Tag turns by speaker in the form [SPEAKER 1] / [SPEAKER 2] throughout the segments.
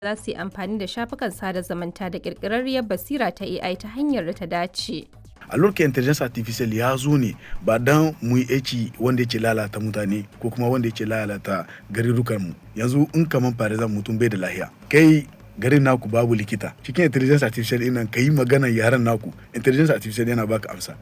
[SPEAKER 1] za su yi amfani da shafukan sada zumunta da ƙirƙirarriyar basira ta AI ta hanyar da ta dace.
[SPEAKER 2] a lokacin intelligence artificial ya zo ne ba don mu yi aiki wanda yake lalata mutane ko kuma wanda yake lalata garurukan mu yanzu in kaman farizan mutum bai da lahiya kai garin naku babu likita cikin intelligence artificial ɗin nan ka yi magana yaren naku intelligence artificial yana baka amsa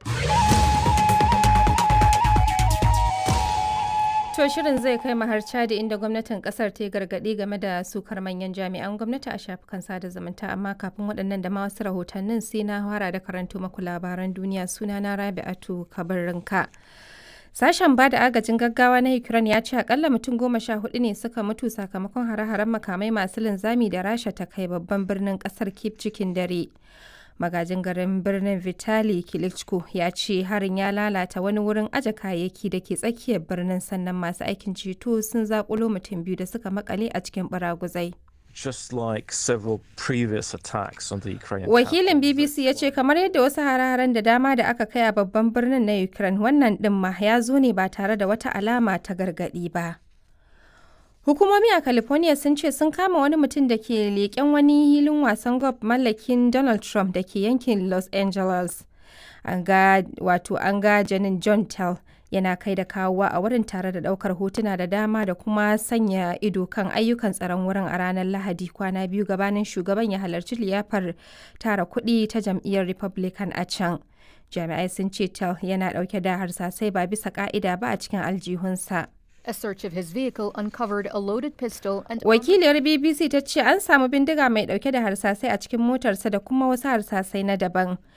[SPEAKER 1] To shirin zai kai mu har Chadi inda gwamnatin kasar ta yi gargaɗi game da sukar manyan jami'an gwamnati a shafukan sada zumunta amma kafin waɗannan da ma wasu rahotannin sai na fara da karanto maku labaran duniya suna na Rabi'atu Kabarinka. Sashen ba da agajin gaggawa na Ukraine ya ce akalla mutum goma sha hudu ne suka mutu sakamakon hare-haren makamai masu linzami da Rasha ta kai babban birnin kasar Kyiv cikin dare. magajin garin birnin vitali klitschko ya ce harin ya lalata wani wurin aje kayayyaki da ke tsakiyar birnin sannan masu aikin ceto sun zakulo mutum biyu da suka makale a cikin baraguzai
[SPEAKER 3] just like several previous attacks on the Ukrainian
[SPEAKER 1] Wakilin BBC ya ce kamar yadda wasu hare-haren da dama da aka kai a babban birnin na Ukraine wannan ɗin ma ya zo ne ba tare da wata alama ta gargaɗi ba. Hukumomi a California sun ce sun kama wani mutum da ke leƙen wani hilin wasan golf mallakin Donald Trump da ke yankin Los Angeles. An ga wato an ga janin John Tell yana kai da kawowa a wurin tare da ɗaukar hotuna da dama da kuma sanya ido kan ayyukan tsaron wurin a ranar Lahadi kwana biyu gabanin shugaban ya halarci liyafar tara kuɗi ta jam'iyyar Republican a can. Jami'ai sun ce Tell yana ɗauke da harsasai ba bisa ƙa'ida ba a cikin aljihunsa.
[SPEAKER 4] A search of his vehicle uncovered a loaded pistol and
[SPEAKER 1] Wakiliyar BBC ta ce an samu bindiga mai dauke da harsasai a cikin motarsa da kuma wasu harsasai na daban.